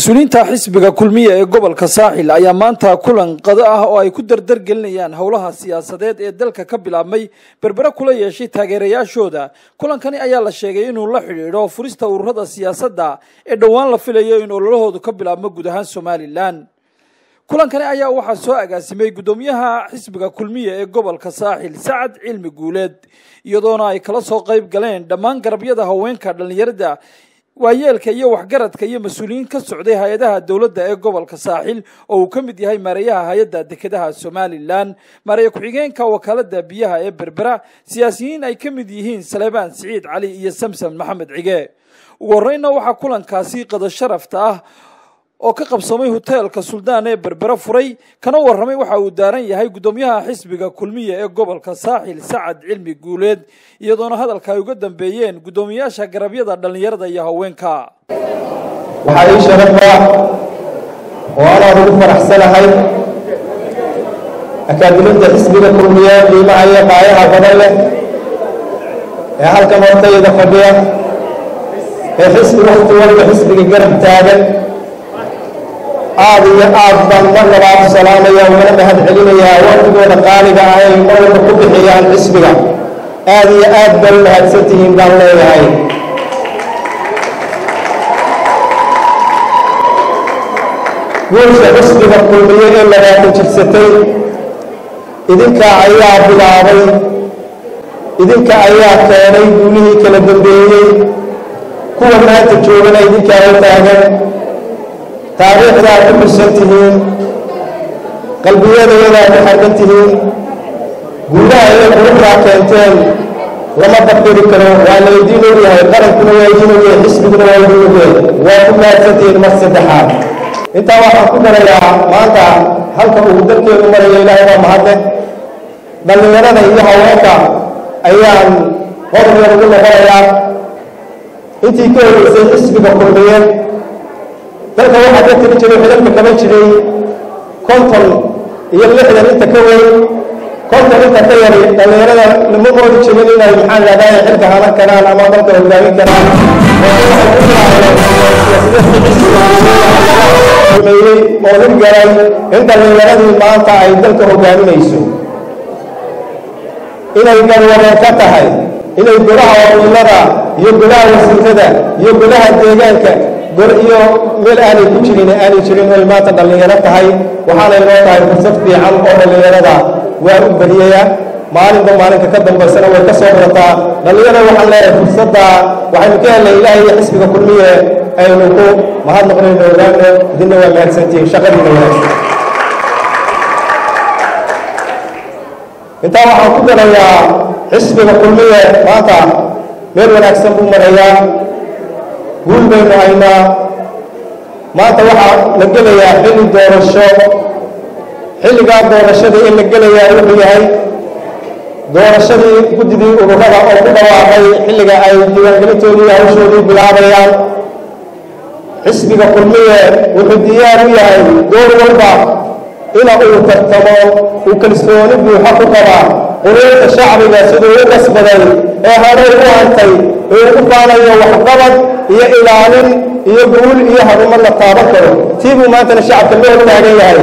mas-uuliyiinta xisbiga kulmiya ee gobolka saaxil ayaa maanta kulan qado ah oo ay ku dardargelinayaan howlaha siyaasadeed ee dalka ka bilaabmay berbere kula yeeshay taageerayaashooda kulankani ayaa la sheegay inuu la xidhiidho furista ururada siyaasadda ee dhowaan la filayo in ololahoodu ka bilaabmo guud ahaan somalilan kulankani ayaa waxaa soo agaasimay guddoomiyaha xisbiga kulmiya ee gobolka saaxil sacad cilmi guuleed iyadoona ay kala soo qayb galeen dhammaan garabyada haweenka dhallinyarada waayeelka iyo waxgaradka iyo mas-uuliyiin ka socday hay-adaha dowladda ee gobolka saaxil oo uu ka mid yahay maareeyaha hay-adda dekedaha somalilan maareeye ku-xigeenka wakaalada biyaha ee berbera siyaasiyiin ay ka mid yihiin saleebaan siciid cali iyo samson maxamed cige ugu horreynna waxaa kulankaasi qado sharafta ah oo ka qabsamay hoteelka suldaan ee berbere furay kana warramay waxa uu daaran yahay guddoomiyaha xisbiga kulmiya ee gobolka saaxil sacad cilmi guuleed iyadoona hadalka ay uga dambeeyeen guddoomiyaasha garabyada dhallinyarada iyo haweenka waxaa ii sharafa oo anaan ugu faraxsanahay akaadiminta xisbiga kulmiya qiimaha iyo qaayaha badan leh ee halkan hortayda fadhiya ee xisbi wakti walba xisbiga garab taagan aad iyo aad baan mar labaad u salaamaya ugana mahad celinayaa waqtigooda qaaliga ah ay mar walba ku bixiyaan xisbiga aad iyo aad bay u mahadsan tihiin baan leeyahay guusha xisbiga kulmiye ee labaatan jirsatay idinka ayaa bilaabay idinka ayaa keenay guulihii kala dambeeyey kuwa maanta joogana idinkaa u taagan taariikhdaa ku xusan tihiin qalbiyadeedaa ku xargan tihiin guulaha inay quruxdaa keenteen lama dabdiri karo waa la idiin ogyahay qarankuna waa idiin ogyahay xisbiguna waa idiin ogyahay waa ku mahadsantihiin mar saddexaad intaa waxaan ku darayaa maanta halka uu dalkeenu maraya ilaahay baa mahadle dhallinyarada iyo haweenka ayaan horreer ugu noqonayaa intii ka horeysay xisbiga kulmiyeed dalka waxaa ka tiri jiray xidalka kama jiray konton iyo lixdan inta ka weyn konton inta ka yari dhallinyarada lama moodi jirin inay maxaan lahdahay xilka halan karaan ama dalka hogaamin karaan sameeyey oo hirgalay in dhallinyaradii maanta ay dalka hogaaminayso inay galwadeen ka tahay inay golaha wakiilada iyo golaha wasiirada iyo golaha deegaanka iyo meel aanay ku jirin aanay jirin oy maanta dhallinyaro tahay waxaanay noo tahay fursad fiican oo dhallinyarada waa u bariyaya maalinba maalinka ka dambaysana way ka soo barataa dhallinyarada waxaan leeyahay fursadda waxaynu ka helnay ilaahay iyo xisbiga kulmiye aynu ku mahadnaqnayno ogaano idinna waa mahadsantihiin shaqadiina wanaagsan intaa waxaan ku darayaa xisbiga kulmiye maanta meel wanaagsan buu marayaa guul baynu haynaa maanta waxaa la gelayaa xilli doorasho xilligaa doorashada in la gelayaa wuxuu yahay doorashadii guddidii ururada oo ku dhawaaqay xilliga ay diiwaangelintoodii hawshoodii bilaabayaan xisbiga kulmiye wuxuu diyaar u yahay door walba ina uu tartamo uu kalsooni buuxa ku qabaa quruurta shacbiga siduu u qasbaday ee horey u hantay ee ugu faanayo waxqabad iyo ilaalin iyo guul iyo harumar la taaban karo tii buu maantana shacabka loo taagan yahay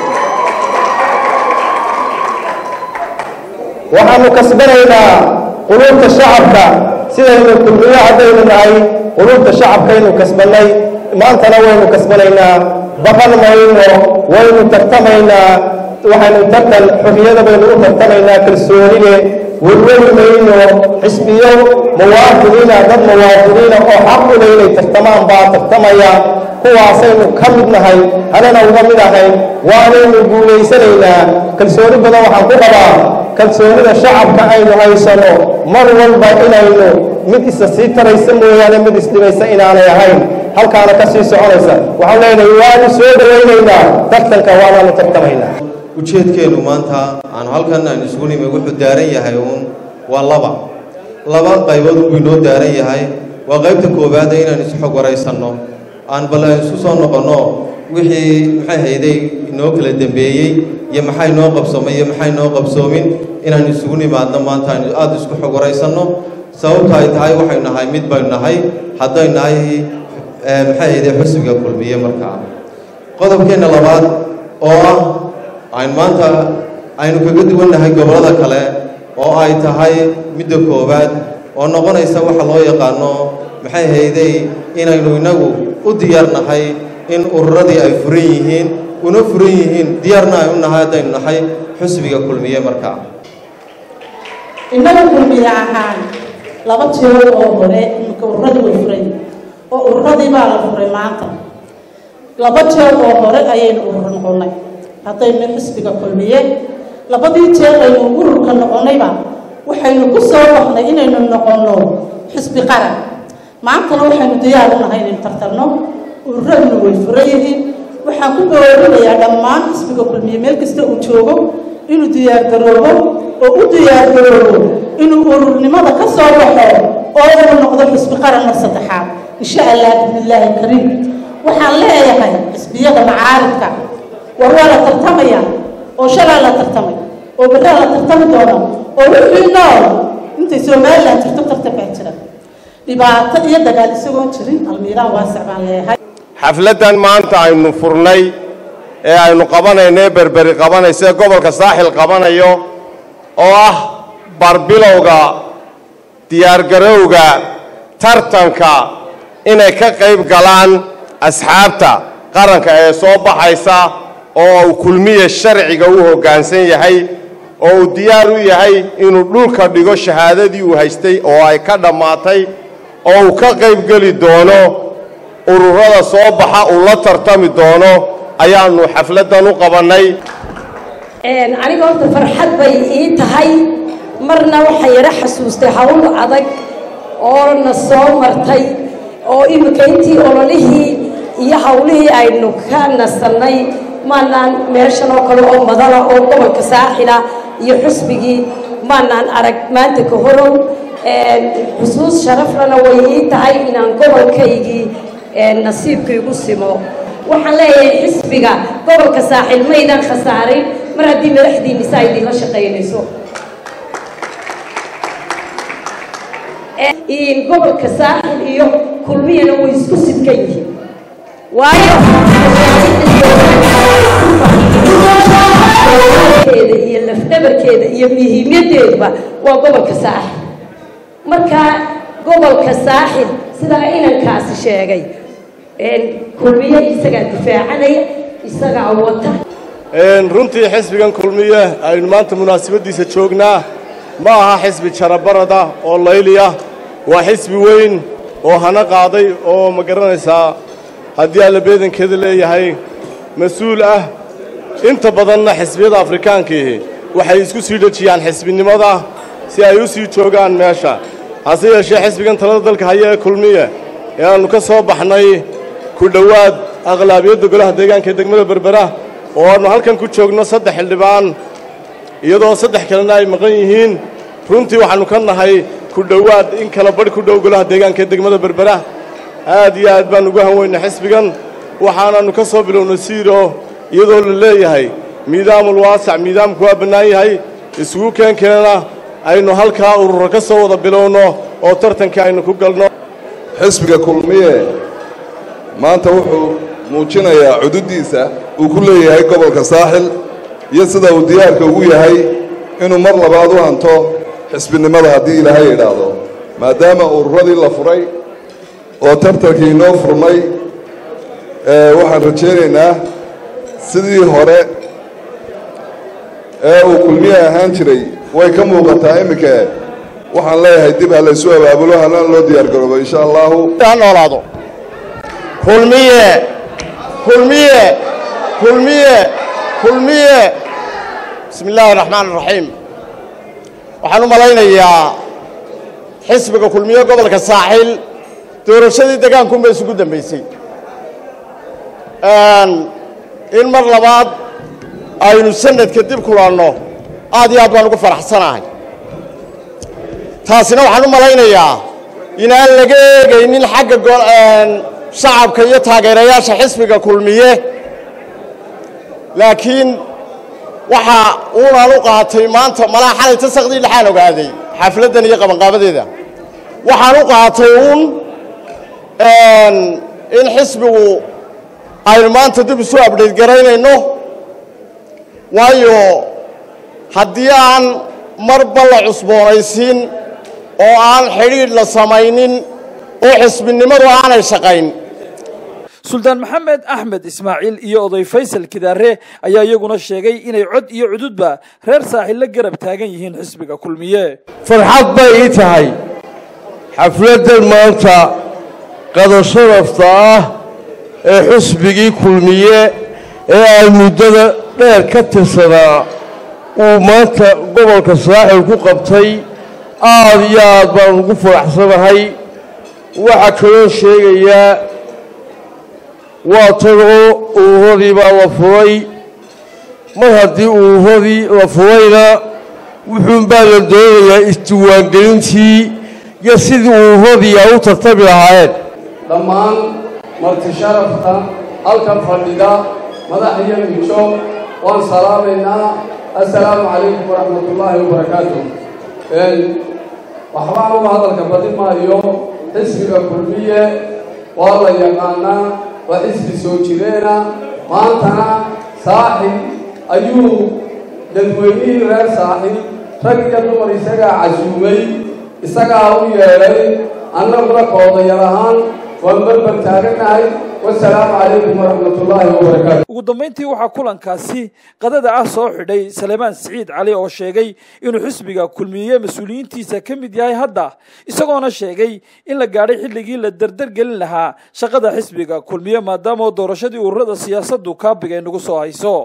waxaanu kasbanaynaa quluubta shacabka sidaynu kulmiyo haddaynu nahay quluubta shacabkaynu kasbannay maantana waynu kasbanaynaa baqan mayno waynu tartamaynaa waxaynu tartan xorriyada baynu u tartamaynaa kalsoonide welweli mayno xisbiyo muwaafiniina dad muwaafiniina oo xaq u leh inay tartamaan baa tartamaya kuwaasaynu ka mid nahay anana uga mid ahayn waanaynu guulaysanaynaa kalsooni badan waxaan ku qabaa kalsoonida shacabka aynu haysano mar walba inaynu mid isa sii taraysa mooyaane mid isdhibaysa inaanay ahayn halkaana ka sii soconaysa waxaan leenahay waanu soo dhowaynaynaa tartanka waanaanu tartamaynaa ujeedkeennu maanta aanu halkan aynu isugu nimi wuxuu daaran yahay uun waa laba laba qaybood buu inoo daaran yahay waa qaybta koowaada inaan isxog waraysanno aan bal aan isku soo noqonno wixii maxay hayday inoo kala dembeeyey iyo maxay noo qabsoomay iyo maxay noo qabsoomin inaan isugu nimaadno maanta aynu aada isku xog waraysanno sababta ay tahay waxaynu nahay mid baynu nahay haddaynu nahay maxay ahayde xusbiga kulmiye markaa qodobkeenna labaad oo ah aynu maanta aynu kaga duwannahay gobollada kale oo ay tahay midda koowaad oo noqonaysa waxa loo yaqaano maxay hayday inaynu innagu u diyaarnahay in ururadii ay furan yihiin una furan yihiin diyaarna ay u nahay haddaynu nahay xusbiga kulmiye markaa innaga kulmiye ahaan laba tiro oo hore imika ururadii way furay oo ururadii baa la furay maanta laba jeer oo hore ayaynu urur noqonnay haddaynu xisbiga kulmiye labadii jeer aynu ururka noqonnayba waxaynu ku soo baxnay inaynu noqonno xisbi qaran maantana waxaynu diyaar u nahay inaynu tartarno ururaduna way furan yihiin waxaan ku boorinayaa dhammaan xisbiga kulmiye meel kasta uu joogo inuu diyaargaroobo oo u diyaargaroobo inuu ururnimada ka soo baxo oo uu noqdo xisbi qaranna saddexaad insha allah bismillaahi kariim waxaan leeyahay xisbiyada macaaridka war waa la tartamaya oo shalaa la tartamay oo berraa la tartami doona oo wixii nool intay somalilan jirto tartan baa jira dhibaato iyo dagaal isagoon jirin almiiraan waasic baan leeyahay xafladdan maanta aynu furnay ee aynu qabanayno ee berberi qabanayso ee gobolka saaxil qabanayo oo ah barbilowga diyaargarowga tartanka inay ka qayb galaan asxaabta qaranka ee soo baxaysa oo uu kulmiye sharciga u hoggaansan yahay oo uu diyaar u yahay inuu dhulka dhigo shahaadadii uu haystay oo ay ka dhammaatay oo uu ka qayb geli doono ururada soo baxa uu la tartami doono ayaanu xafladdan u qabannay aniga horta farxad bay ii tahay marna waxay yara xasuustay hawl adag oo na soo martay oo iminka intii ololihii iyo hawlihii aynu ka nasannay maanaan meeshan oo kale oo madala oo gobolka saaxila iyo xusbigii maanaan arag maanta ka horow xusuus sharaflana way ii tahay inaan gobolkaygii nasiibkaygu simo waxaan leeyahay xisbiga gobolka saaxil maydan khasaarin mar haddii madaxdiinisa ay idinla shaqaynayso gobolka saaxil iyo kulmiyana way isku sidkan yihiin waayo keeda iyo lafdhabarkeeda iyo muhiimadeeduba waa gobolka saaxil marka gobolka saaxil sidaa inankaasi sheegay kulmiye isagaa difaacanaya isagaa wata runtii xisbigan kulmiye aynu maanta munaasabaddiisa joognaa ma aha xisbi jarabarada oo layliya waa xisbi weyn oo hana qaaday oo ma garanaysaa haddii alla beedankeeda leeyahay mas-uul ah inta badanna xisbiyada afrikaankiihi waxay isku sii dhejiyaan xisbinimada si ay u sii joogaan meesha hase yeeshee xisbigan talada dalka haya ee kulmiye ee aannu ka soo baxnay ku dhowaad aqlaabiyadda golaha deegaanka ee degmada berbera oo aannu halkan ku joogno saddex xildhibaan iyadoo saddex kalena ay maqan yihiin runtii waxaannu ka nahay ku dhowaad in kala badh ku dhow golaha deegaanka ee degmada berbera aad iyo aad baan ugu hanweynay xisbigan waxaanaannu ka soo bilownay siiro iyadoo la leeyahay miidaamul waasac miidaamku waa bannaan yahay isugu keenkeena aynu halkaa ururo ka soo wada bilowno oo tartankii aynu ku galno xisbiga kulmiye maanta wuxuu muujinayaa cududdiisa uu ku leeyahay gobolka saaxil iyo sida uu diyaarka ugu yahay inuu mar labaad u hanto xisbinimada haddii ilaahay idhaahdo maadaama ururadii la furay oo tartankii inoo furmay waxaan rajaynaynaa sidii hore ee uu kulmiye ahaan jiray way ka muuqataa iminka waxaan leeyahay dib ha laysu abaabulo halana loo diyaargaroobo insha allahu ha noolaado kulmiye kulmiye kulmiye kulmiye bismi illaahi araxmaan araxiim waxaan u malaynayaa xisbiga kulmiye gobolka saaxiil doorashadii degaankunba isugu dambaysay in mar labaad aynu sanadka dib kulanno aad iyo aad baan ugu faraxsanahay taasina waxaan u malaynayaa inaan laga eegaynin xagga shacabka iyo taageerayaasha xisbiga kulmiye laakiin waxa uunaan u qaatay maanta malaa xalay tasaqdii dhexaan ogaaday xafladdan iyo qabanqaabadeeda waxaan u qaatay uun in xisbigu aynu maanta dib isu abdhayt garaynayno waayo haddii aan marba la cusboonaysiin oo aan xidhiidh la samaynin oo xisbinimadu aanay shaqayn suldaan maxamed axmed ismaaciil iyo oday faysal kidaare ayaa iyaguna sheegay inay cod iyo cududba reer saaxil la garab taagan yihiin xisbiga kulmiye farxad bay ii tahay xafladdan maanta qado sharafta ah ee xusbigii kulmiye ee aan muddada dheer ka tirsanaa uu maanta gobolka saaxil ku qabtay aad iyo aad baan ugu faraxsanahay waxaa kaloo sheegayaa waa tagoo uuradii baa la furay mar haddii uuradii la furayna wuxuunbaa la doonayaa isdiwaangelintii iyo sidii uuradii ay u tartami lahaayeen dhammaan marti sharafta halkan fadhida madax iyo mijo waan salaamaynaa assalaamu calaykum waraxmatullaahi wabarakaatu waxbaan uga hadalka badi maayo xisbiga kulmiye waa la yaqaanaa waa xisbi soo jireena maantana saaxib ayuu dadweynihii reer saaxib rag iyo dumar isagaa casuumay isagaa u yeedhay annaguna koodayal ahaan waan barbar taaganahay wasalaamu calaykum waraxmatullaahi wabarakaatu ugu dambayntii waxaa kulankaasi qadada ah soo xidhay salemaan siciid cali oo sheegay inuu xisbiga kulmiye mas-uuliyiintiisa ka mid yahay hadda isagoona sheegay in la gaadhay xilligii la derdergelin lahaa shaqada xisbiga kulmiye maadaama doorashadii ururada siyaasaddu kaabiga ay nagu soo hayso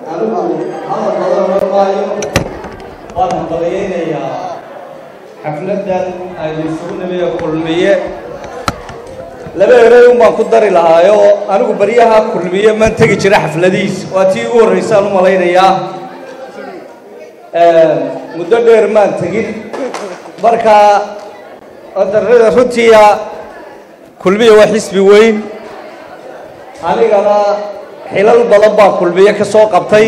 waan hambalyaynayaa xafladan aynu isugu nimiyo kulmiye laba erey un baan ku dari lahaayo anigu baryaha kulmiye maan tegi jira xafladiis waa tii ugu horraysaan u malaynayaa muddo dheer maan tegin marka darada runtiia kulmiye waa xisbi weyn anigana xilal badan baa kulmiye ka soo qabtay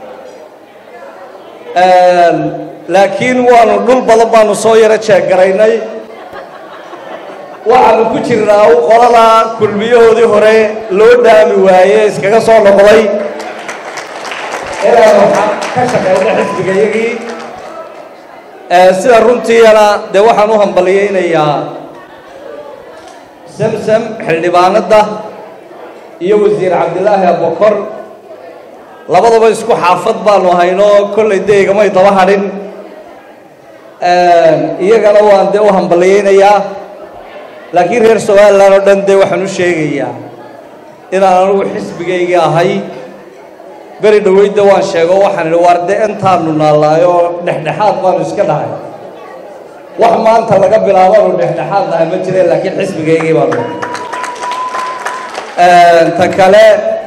laakiin waanu dhul badan baanu soo yaro jeeggaraynay waxaanu ku jirnaa u qolada kulmiyahoodii hore loo dhaami waaye iskaga soo noqday inaanu ka shaqayno xisbiga iyagii sida runtiina dee waxaan u hambalyaynayaa samsam xildhibaanadda iyo wasiir cabdilaahi abukor labadaba isku xaafad baanu hayno kollay dee igamay daba hadhin iyagana waan dee u hambalyaynayaa laakiin reer somalilan oo dhan dee waxaan u sheegayaa inaan anugu xisbigaygii ahay beri dhoweydda waan sheego waxaan idhi waar dee intaanu naallaayo dhexdhexaad baanu iska dhahay wax maanta laga bilaabaanu dhexdhexaad nahay ma jireen laakiin xisbigaygii baanu ta kale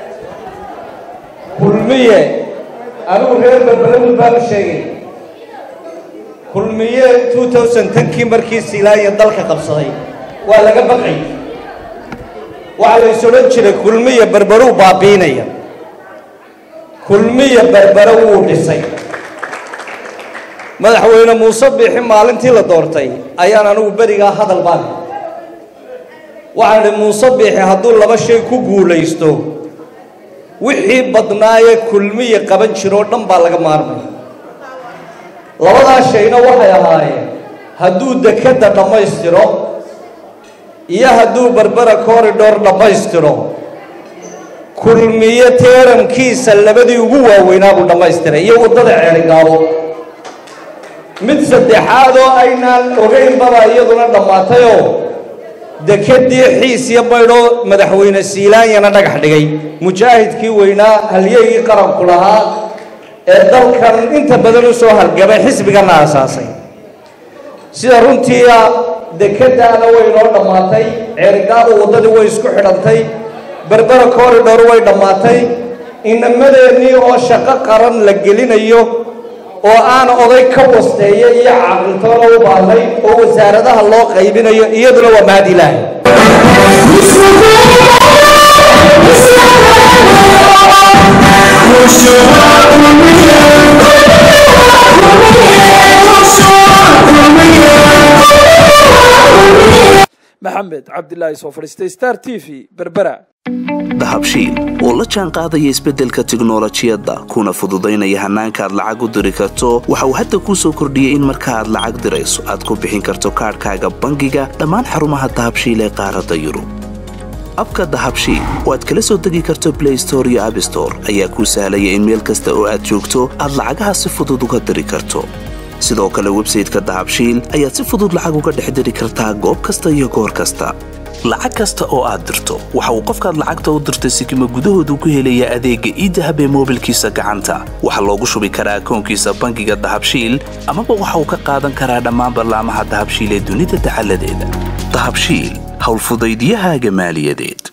kulmiye anigu reer berbelamud baan u sheegay kulmiye two thousand tenkii markii silaanya dalka qabsaday waa laga baqay waxaa la is odhan jiray kulmiya berberuu baabiinaya kulmiya berbere wuu dhisay madaxweyne muuse biixi maalintii la doortay ayaan anigu berigaa hadal baan waxaan idhi muuse biixi hadduu laba shay ku guulaysto wixii badnaayee kulmiya qaban jiroo dhan baa laga maarmay labadaa shayna waxay ahaayeen hadduu dekedda dhammaystiro iyo hadduu berbera corridor dhammaystiro kulmiye teeramkiisa labadii ugu waaweynaa buu dhammaystiray iyo waddada ceeligaabo mid saddexaad oo aynaan ogaynbaba iyaduna dhammaatayoo dekeddii xiis iyo baydhoo madaxweyne siilaanyana dhagax dhigay mujaahidkii weynaa halyeygii qaranku lahaa ee dalkan inta badan u soo halgamay xisbigana aasaasay sida runtiia dekeddaana way noo dhammaatay ceerigaabo waddadii way isku xidhantay berbera corridor way dhammaatay inamadeenii oo shaqo qaran la gelinayo oo aan oday ka wasteeya iyo caqiltoona u baahnay oo wasaaradaha loo qaybinayo iyaduna waa mahad ilaahay maxamed maxamed cabdilaahi soo fadhiistay star t v berbera dahabshiil oo la jaan qaadaya isbeddelka tiknolojiyadda kuna fududaynaya hannaanka aad lacag u diri karto waxa uu hadda kuu soo kordhiyey in marka aad lacag dirayso aad ku bixin karto kaadhkaaga bangiga dhammaan xarumaha dahabshiil ee qaaradda yurub abka dahabshiil oo aad kala soo degi karto blay store iyo abstore ayaa kuu sahlaya in meel kasta oo aad joogto aad lacagaha si fudud uga diri karto sidoo kale websayteka dahabshiil ayaad si fudud lacag uga dhex diri kartaa goob kasta iyo goor kasta lacag kasta oo aad dirto waxa uu qofkaad lacagta u dirtay sikima gudahoodu ku helayaa adeegga iidahab ee moobilkiisa gacanta waxaa loogu shubi karaa akoonkiisa bangiga dahabshiil amaba waxa uu ka qaadan karaa dhammaan ballaamaha dahabshiil ee dunida dacaladeeda dahabshiil howlfudaydyahaaga maaliyadeed